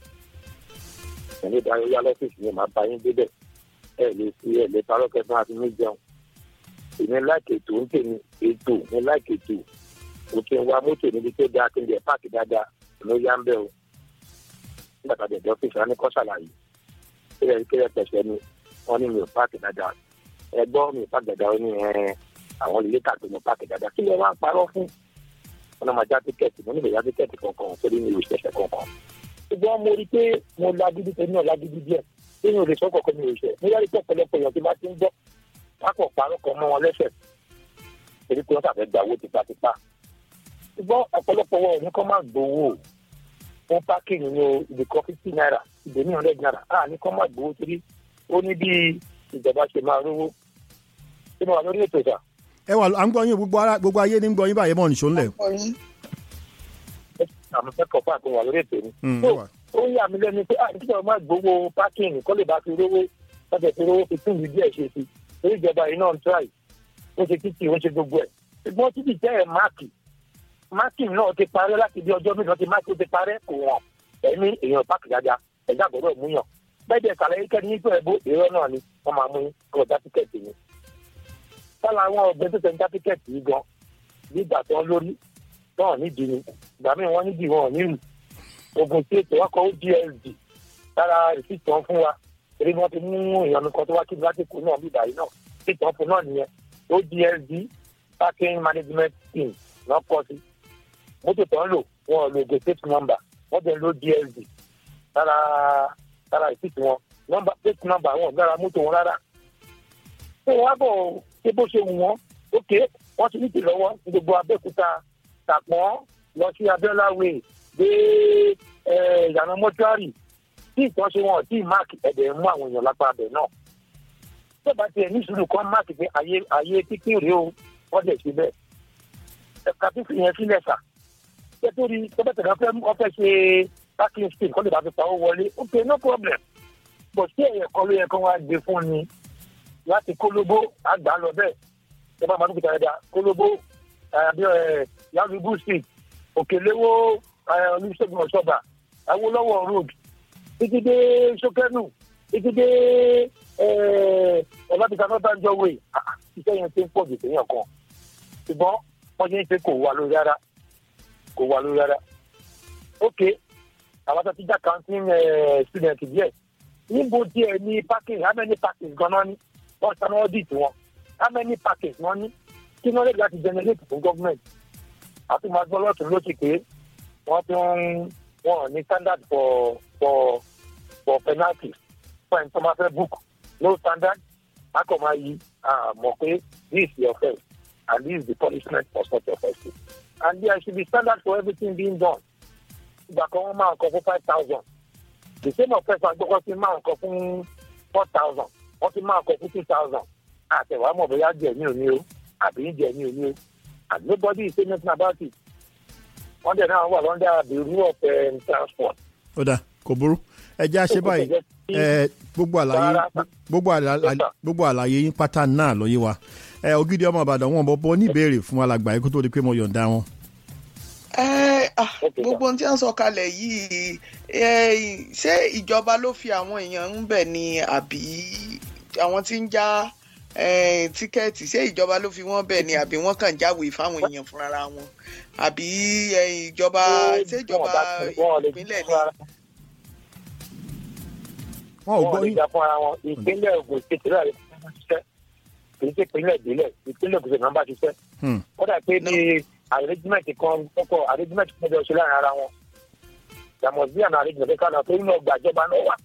ẹni ìdarí yá lọ́fíìsì ni màá bá yín débẹ̀ ẹ lè fi ẹ lè parọ́ kẹfún àti mí jẹun èmi láìkè ètò ń tèmi ètò mi láìkè ètò mo ti ń wa mọ́tò níbi tó dáa kí n jẹ páàkì dáadáa ló yá ń bẹ́ o nígbà tá a dẹ̀ dọ́fíìsì wọn ní kọ́ ṣàlàyé kílẹ̀ kílẹ̀ pẹ̀sẹ̀ ni wọ́n ní mi ò páàkì dáadáa ẹgbọ́n mi ò páàkì dáadáa ó ní ẹ àwọn ilé tàbí mo páàkì dáadáa kí lè wá parọ́ fún wọn náà máa já tíkẹ́ẹ̀tì mo nílò já tíkẹ́ẹ̀tì kankan torí mi ò ṣẹ̀ṣẹ̀ kankan ṣùgbọ́n mo rí i pé mo lágídí tẹ́lẹ̀ náà lágídí díẹ̀ tí mi ò lè sọ kọ̀ọ̀kan mi ò ṣẹ̀ mo yára pé ọ̀pọ̀lọpọ̀ èèyàn tí bá ti ń gbọ́ pápọ̀ parọ́ kan mọ́ wọn lẹ́sẹ̀ torí pé wọ́n ṣàfẹ́ gba owó tipátipá ṣùgbọ́n ọ̀pọ̀lọpọ̀ wọn ò ní kọ́ máa gbowó fún pákíǹgì ní ibi kan fifty naira ibẹ̀ ní hundred naira a ní kọ́ máa gbowó torí ó ní bí ìjọba ṣe máa rówó ṣé mo wà lórí ètò ìjà. ẹ wà à ń gbọ́ yín gbogbo ara gbogbo ayé ní ń gbọ́ yín báyìí mọ̀ nìṣó ńlẹ̀. àmì fẹ́kọ̀ọ́ fún àtúnwà lórí ètò ni. Mm, So, ẹ wà. ó yà mí lẹ́nu pé àti ìjọba máa gbowó pákíǹgì kọ́ lè bá fi rówó lọ́sẹ̀ fi rówó fi tún ìlú díẹ̀ ṣe sí torí ìjọba yìí náà ń tíráì ó ṣe títì ó ṣe gbogbo ẹ̀ ṣùgbọ́n títì jẹ́ ẹ̀ máàkì máàkì náà ti parẹ́ láti bí ọjọ́ mélòó ti máàkì ó ti parẹ́ kò wọ̀n ẹ̀mí èèyàn páàkì dáadáa ẹ̀dá gbọ́dọ̀ múyàn bẹ́ẹ̀ dẹ̀ sàlàyé kẹ́ni nígbà ẹ̀bó èrò náà ni wọ́n máa mú kọ́ dá tíkẹ́ẹ̀tì ni. sálà àwọn ọ̀gbẹ́ tó tẹ̀ ń dá tíkẹ́ẹ̀tì yìí gan nígbà tó ń lórí náà nídìí ni ìgbà míì wọ́n nídìí wọn ò ní rù ogun tí ètò wọn kọ ó dsd lára ìfìtàn fún wa torí wọ́n ti mú ìyanu kan tó wá kí lásìkò náà bí ìdàrí náà ìfìtàn fún náà nìyẹn ó dsd parking management team náà kọ sí mọ́tò tó ń lò wọn ò lo gate number wọ́n jẹ́ ń lo dsd lára lára ìfìtì wọn nọ́mbà plate number wọn ò lára mọ́tò wọn rárá. ṣé wọ́n á bọ̀ ṣé bó ṣe wù wọ́n ókè wọ́n ti ní ti lọ́wọ́ ní gbogbo abẹ́òkúta tàpọ́n lọ sí abiola way dé eh, ìyànà mọ́túárì tí ìtọ́sí wọn tí máàkì ẹ̀dẹ̀ ń mú àwọn èèyàn lápá abẹ náà. tó bá tiẹ̀ ní sùúrù kan máàkì pé ayé ayé pínpín rèé o wọ́n dẹ̀ ṣe bẹ́ẹ̀. ẹ̀ka fífi yẹn sílẹ̀ sà. ṣé tó rí tọ́bẹ̀tẹ̀ náà fẹ́ wọ́n fẹ́ ṣe parking space kọ́ lè bá fi pawó wọlé ok no problem. bọ̀ sí ẹ̀yẹ̀ kan ló yẹ kó wá gbé fún ni láti kólóbó àgbà lọ bẹ́ẹ̀ ẹ bá máa dúkìá dáadáa kólóbó àbí yàgùgù street òkèléwó olùṣègùn ọ̀ṣọ́bà awolowo road títí dé sókẹ́nù títí dé ọ̀làbíkà nọ́tàjọ́ way iṣẹ́ yẹn ti ń pọ̀ jù séèyàn kan ṣùgbọ́n wọ́n ṣe ń ṣe kò wà lórí rárá kò wà lórí rárá ok àwọn tó ti já counting student díẹ̀ níbo díẹ̀ ní parking how many parking gan-an ní wọ́n sanwó audit wọn how many parking wọ́n ní kí wọ́n lè láti generate fún government a tún máa gbọ́ lọ́tún lósì pé wọ́n tún wọn ò ní standard for for for penalty fún ẹni tó máa fẹ́ book no standard a kò máa yí ah, mọ̀ pé this is the offence and this is the punishment for such offences and there should be standard for everything being done ìgbà kan wọ́n máa ń kọ fún five thousand the same offence agbọ́kọ́ sí máa ń kọ fún four thousand wọ́n ti máa kọ fún two thousand àtẹ̀wá mọ̀ bóyá jẹ̀ ní òní o àbí jẹ̀ ní òní o and nobody is saying nothing about it wọ́n dẹ̀ náà wà lọ́ndà the rule of um, transport. ó dà kò burú ẹ jẹ́ àṣẹ báyìí ẹ gbogbo àlàyé gbogbo àlàyé gbogbo àlàyé yín pátá náà ló yé wa ẹ ògidì ọmọ ìbàdàn wọn bọ bọ níbèrè fún alàgbà yìí kó tó di pé mo yọ̀ǹda wọn. ẹ ah, gbogbo ohun tí wọ́n sọ kalẹ̀ yìí ẹ, ṣé ìjọba ló fi àwọn èèyàn ń bẹ̀ ni àbí àwọn tí ń já ẹ, tíkẹ́ẹ̀tì ṣé ìjọba ló fi wọ́n bẹ̀ ni àbí wọ́n kàn jáwèé fáwọn èèyàn fúnra wọn àbí ẹ, ìjọba ṣé ìjọba ìpínlẹ̀ ni. wọn ò gbọ́ wọn lè yín jà fún ara wọn ìpínlẹ̀ Ògùn kékeré rẹ̀ ló ṣiṣẹ́ kì í ṣe ìpínlẹ̀ ìbílẹ̀ ìpínlẹ̀ Ògùn ṣèlú bá ṣiṣẹ́ Hmm. ó dà pé ní arrangement kan kọ́kọ́ arrangement kan jọ ṣe láàrin ara wọn there must be an arrangement kan náà tó nínú ọgbà ìjọba náà wà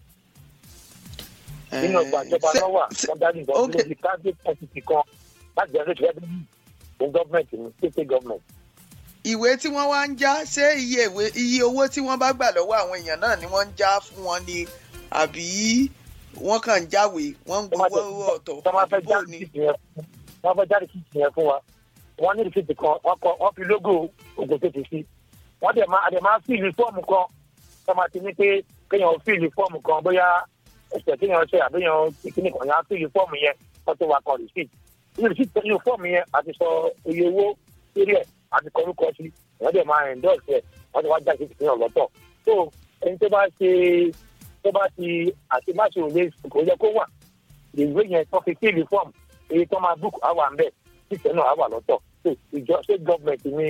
nínú ọgbà ìjọba náà wà wọ́n dájú ìbọn tó lóbi private entity kan láti generate revenue fún government ní state government. ìwé tí wọ́n wá ń já ṣé iye ìwé iye owó tí wọ́n bá gbà lọ́wọ́ àwọn èèyàn náà ni wọ́n ń já fún wọn ni àbí wọ́n kàn ń jáwèé wọ́n ń gbowó ọ̀tọ̀ wọ́n máa fẹ́ àdúgbò jáde ni. kìtì yẹn wọ́n fẹ́ jáde kìtì yẹn fún wa wọ́n ní rìsíìtì kan wọ́n kọ wọ́n fi lógò Ògùn tètè sí wọ́n dẹ̀ máa dẹ̀ máa fíìlì fọ́ọ̀mù kan wọ́n máa ti ní pé kéèyàn fíìlì fọ́ọ̀mù kan bóyá ẹ̀sẹ̀ kéèyàn ṣe àbíyàn kíní kan yẹn á fíìlì fọ́ọ̀mù yẹn wọ́n tó wá kan rìsíìtì nínú rìsíìtì nínú fọ́ọ̀mù yẹn àti sọ iye owó lórí ẹ̀ àti kọ orúkọ sí wọ́n dẹ̀ máa endorse ẹ̀ wọ́n ti wá jáde kìtì yẹn lọ́tọ̀ so ẹni tó bá ṣe tó bá ti àti má ṣe òye kò yẹ kó wà ìwé yẹn tó fi fíìlì fọ́ọ̀mù èyí tó máa búùkù á wà ń bẹ̀ títẹ̀ náà á wà lọ́tọ̀ so ìjọ ṣé gọ́ọ̀mẹ̀ntì ni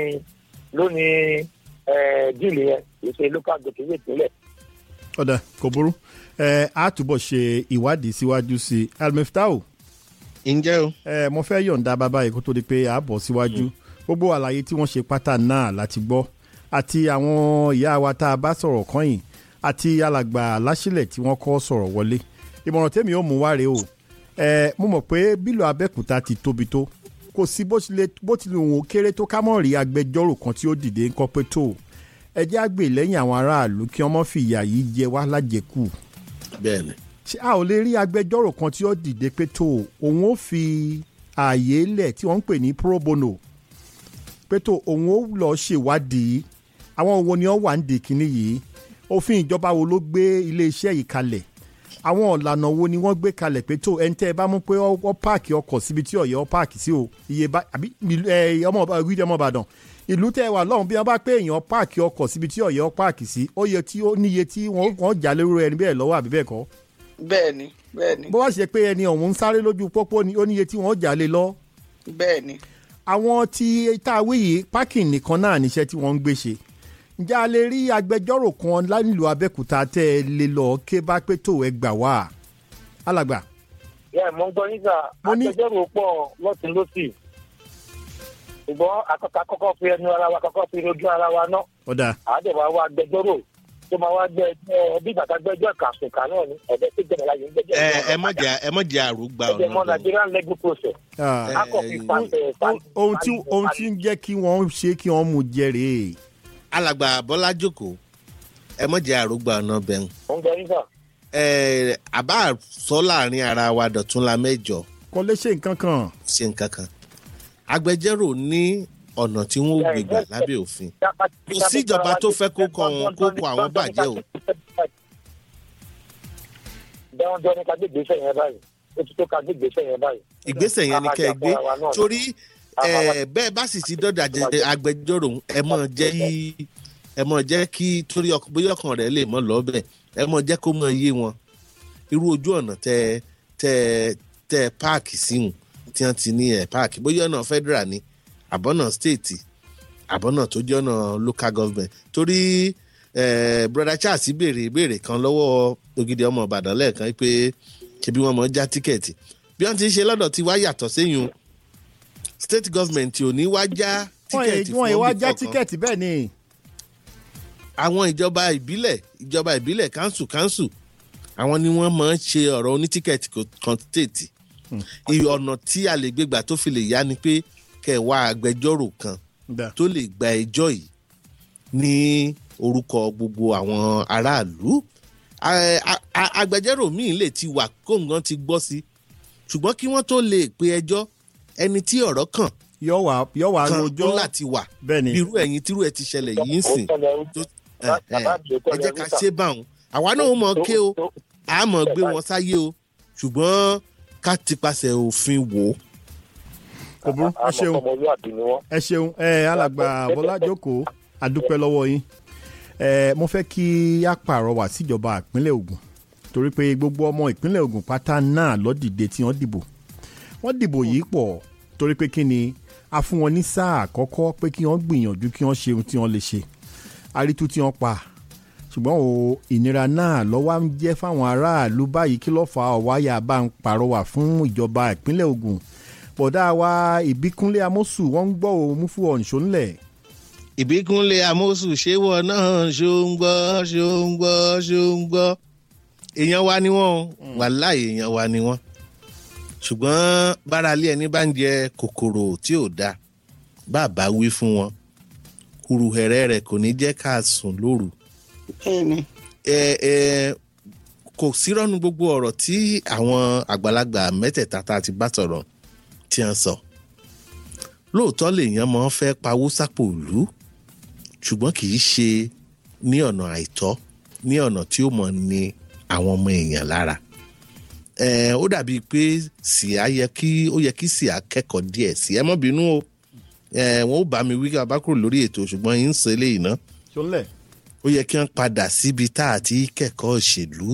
lónìí díìlì yẹn kì í ṣe local government ìpínlẹ̀. ọ̀dà kò burú ẹ á túbọ̀ ṣe ìwádìí síwájú sí i almeftao. ǹjẹ́ o. ẹ mo fẹ́ yọ̀ǹda bàbá yìí kó tó di pé a bọ̀ síwájú gbogbo àlàyé tí wọ́n ṣe pátá náà láti gbọ́ àti àwọn ìyá wa tá a bá sọ̀rọ̀ kọ́yìn àti alàgbà láṣìlẹ̀ tí wọ́n kọ́ sọ̀rọ̀ wọlé ìmọ̀ràn tèmi ò mú wá rèé o ẹ mo mọ̀ pé bílò abẹ́kúta ti tóbi tó kò sí bó tilẹ̀ bó tilẹ̀ òun ó kéré tó ká mọ̀ rí agbẹjọ́rò kan tí ó dìde ńkọ́ pé tó ẹ jẹ́ àgbè lẹ́yìn àwọn aráàlú kí wọ́n mọ̀ fi ìyà yìí jẹ wá lájẹkù bẹ́ẹ̀ni. ṣé a ò lè rí agbẹjọ́rò kan tí ó dìde pé tó òun ó fi ààyè lẹ̀ tí wọ́n ń pè ní pro bono pé tó òun ó lọ ṣèwádìí àwọn wo ni wọ́n wà ń dè kínní yìí òfin ìjọba wo ló gbé iléeṣẹ́ yìí kalẹ̀ àwọn ọ̀lànà wo ni wọ́n gbé kalẹ̀ pé tó ẹni tẹ́ ẹ bá mú pé ọ páàkì ọkọ̀ síbi tí ọ̀yẹ́ ọ páàkì sí o iye bá àbí ẹ ọmọ ìwídìí ọmọ ìbàdàn ìlú tẹ́ ẹ wà lọ́hùn bí wọ́n bá pé èèyàn páàkì ọkọ̀ síbi tí ọ̀yẹ́ ọ páàkì sí ó yẹ tí ó níye tí wọ́n jà lérò ẹni bẹ́ẹ̀ lọ́wọ́ àbí bẹ́ẹ̀ kọ́. bẹ́ẹ̀ni bẹ́ẹ̀ni. bó wá ṣe pé ẹni ọ̀hún ń sáré lójú pópó ni ó níye tí wọ́n jà lé lọ. bẹ́ẹ̀ni. àwọn tí tá a wí yìí páàkìn nìkan náà níṣẹ́ tí wọ́n ń gbé ṣe ǹjẹ́ a lè rí agbẹjọ́rò kan nílùú abẹ́òkúta tẹ́ ẹ lè lọ ké bá pé tó ẹ gbà wá alàgbà. ẹ mọ ń gbọ́ nígbà agbẹjọ́rò pọ̀ lọ́tún lọ́sì ṣùgbọ́n àkọ́kọ́ àkọ́kọ́ fi ẹnu ara wa àkọ́kọ́ fi ojú ara wa ná. ọ̀dà. àádọ́wà wa agbẹjọ́rò tó máa wá gbẹ ẹjọ́ bí bàtà gbẹjọ́ kàṣùkà náà ni ẹ̀bẹ̀ tó jẹ́ ìlàyé gbẹjọ́. ẹ ẹ mọ jẹ ẹ mọ jẹ àrùgbà ọ̀nà mọ Nigerian legal process. akọ̀fin pàṣẹ ohun tí ohun tí ń jẹ́ kí wọ́n ṣe kí wọ́n mú jẹ rèé. alàgbà bọ́lá jókòó ẹ mọ jẹ àrùgbà ọ̀nà bẹ̀rù. ó ń gbọ́ nígbà ẹ àbá sọ láàrin ara wa dọ̀tún la mẹ́jọ. kò lè ṣe nǹkan kan. ṣe nǹkan kan agbẹjọ́rò ní ọ̀nà tí wọ́n gbé gbà lábẹ́ òfin kò sí ìjọba tó fẹ́ kó kọ àwọn kó kọ àwọn bàjẹ́ o. dandan ni ká gbé ìgbésẹ̀ yẹn báyìí ó ti tó ká gbé ìgbésẹ̀ yẹn báyìí. ìgbésẹ̀ yẹn ni kẹ́ ẹ gbé torí bẹ́ẹ̀ bá sì ti dọ́dà agbẹjọ́rò ẹ mọ̀ jẹ́ kí ẹ mọ̀ jẹ́ kí torí bóyá ọkàn rẹ̀ lè mọ̀ lọ́bẹ̀ ẹ mọ̀ jẹ́ kó mọ̀ yé wọn irú ojú ọ̀nà tẹ tẹ tẹ páàkì síhùn tí wọ́n ti ní ẹ̀ páàkì bóyá ọ̀nà federal ni àbọ̀nà state àbọ̀nà tó jẹ́ ọ̀nà local government torí eh, brother charles béèrè ìbéèrè kan lọ́wọ́ ògidì ọmọ ìbàdàn lẹ́ẹ̀kan pé ṣebí wọ́n mọ̀ já tíkẹ́ẹ̀tì bí wọ́n ti ń ṣe lọ́dọ̀ tí wá yàtọ̀ séyún state government ò ní wá já tíkẹ́ẹ̀tì wọ́n yìí wá já kọ̀ọ̀kan. tíkẹ́ẹ̀tì bẹ́ẹ̀ ni. àwọn ìjọba ìbílẹ̀ ìjọba ìbílẹ̀ kánsù kánsù àwọn ni wọ́n máa ń ṣe ọ̀rọ̀ onítíkẹ́ẹ̀tì kan stéètì iye ọ̀nà tí a lè gbégbà tó fi lè yá ni pé kẹwàá agbẹjọ́rò kan tó lè gba ẹjọ́ yìí ní orúkọ gbogbo àwọn aráàlú A- a- a- agbẹjọ́rò míì lè ti wà kóńgán ti gbọ́ sí ṣùgbọ́n kí wọ́n tó lè pe ẹjọ́ ẹni tí ọ̀rọ̀ kàn yọ wá yọ wá kan rojọ́ ó láti wà bẹ́ẹ̀ni irú ẹ̀yin tírú ẹ̀ ti ṣẹlẹ̀ yìí ń sìn tó- ẹ ẹ ẹ jẹ́ ká ṣe báwọn àwa náà mọ̀ ké o a mọ̀ gbé wọn sáyé o ṣùgbọ́n ká ti paṣẹ òfin wò ó. kò burú ẹ ṣeun ẹ ṣeun ẹ alàgbà bọlá jókòó adúpẹ́ lọ́wọ́ yín ẹ mo fẹ́ kí á pàrọwà síjọba ìpínlẹ̀ Ògùn torí pé gbogbo ọmọ ìpínlẹ̀ Ògùn pátá náà ló dìde tí wọ́n dìbò wọ́n dìbò yìí pọ̀ torí pé kí ni a fún wọn ní sáà àkọ́kọ́ pé kí wọ́n gbìyànjú kí wọ́n ṣe ohun tí wọ́n lè ṣe àrítú tí wọ́n pa ṣùgbọ́n o ìnira náà lọ́wọ́ ń jẹ́ fáwọn aráàlú báyìí kí ló fà á ọ̀wáyà bá ń pàrọwà fún ìjọba ìpínlẹ̀ Ògùn bọ̀dá wa ìbíkúnlé amósù wọ́n ń gbọ́ òun mú fún ọ̀nṣọ́ ńlẹ̀ ìbíkúnlé amósù ṣéwọ náà ṣó ń gbọ́ ṣó ń gbọ́ ṣó ń gbọ́ èèyàn wa ni wọ́n o wàláì èèyàn wa ni wọ́n ṣùgbọ́n báralé ẹni bá ń jẹ kòkòrò tí ò dáa bàbá wí fún wọn kùrùhẹ̀rẹ̀ rẹ̀ kò ní jẹ́ ká sùn lóru ẹ ẹ kò sírọ́nu gbogbo ọ̀rọ̀ tí àwọn àgbàlagbà mẹ́tẹ̀ẹ̀ta tá a ti bá sọ̀rọ̀ tí wọ́n sọ lóòótọ́ lèèyàn máa ń fẹ́ pawó sápò ìlú ṣùgbọ́n kì í ṣe ní ọ̀nà àìtọ́ ní ọ̀nà tí ó mọ̀ ní àwọn ọmọ èèyàn lára ẹ ó dàbíi pé síá yẹ kí ó yẹ kí síá kẹ́kọ̀ọ́ díẹ̀ sí ẹ mọ́ bínú o ẹ wọn ó bá mi wí kí a bá kúrò lórí ètò ṣùgbọ́n yín ń sọ eléyìí ná ṣọlẹ̀ ó yẹ kí wọ́n padà síbi tá a ti kẹ́kọ̀ọ́ òṣèlú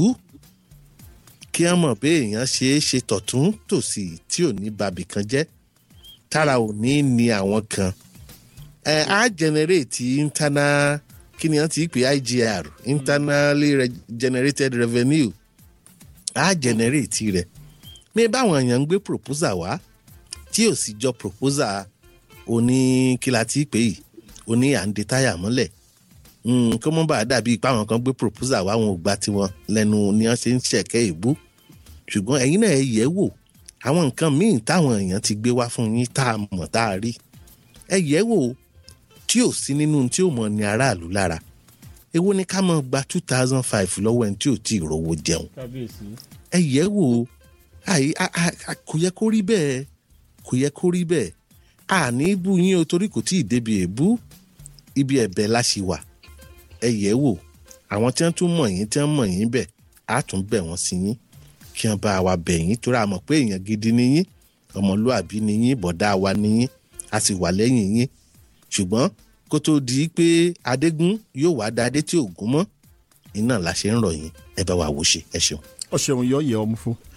kí wọ́n mọ̀ pé èèyàn ṣe é ṣe tọ̀tún tòsì tí ò ní babì kan jẹ́ tára ò ní ní àwọn kan ẹ á generate internal kí ni wọ́n ti pè IGR internally re- generated revenue á generate rẹ̀ mi báwọn èèyàn ń gbé proposal wá tí ò sì jọ proposal oní kí la ti pè yìí oní à ń de táyà mọ́lẹ̀ Mm, kó mọ́ bá a dàbí ipá àwọn kan gbé proposal wá wọn ò gba tiwọn lẹ́nu ni wọ́n ṣe ń ṣẹ̀kẹ́ ìbú ṣùgbọ́n ẹ̀yin náà ẹ yẹ̀ wò àwọn nǹkan míì táwọn èèyàn ti gbé wá fún yín tá a mọ̀ tá a rí ẹ yẹ̀ wò tí ò sí nínú tí ò mọ̀ ní aráàlú lára èwo ni ká mọ̀ gba two thousand five lọ́wọ́ ẹni tí ò tí ì rówó jẹun ẹ yẹ̀ wò àì a- a- a- kò yẹ kó rí bẹ́ẹ̀ kò yẹ kó rí bẹ́ẹ̀ àní bú yín o torí kò tí ì débi èébú ibi ẹ̀bẹ̀ la ṣì wà ẹ yẹ̀ wò àwọn tí wọ́n tún mọ̀ yín tí wọ́n mọ̀ yín bẹ̀ á tún bẹ̀ wọ́n sí yín kí wọ́n bá wa bẹ̀ yín torí a mọ̀ pé èèyàn gidi ni yín ọmọlúàbí ni yín bọ̀dá wa ni yín a sì wà lẹ́yìn yín ṣùgbọ́n kó tó di pé adégún yóò wá da adé tí ò gún mọ́ iná la ṣe ń rọ̀ yín ẹ bá wa wò ṣe ẹ ṣeun. ọ ṣeun yọ yẹ ọmú fún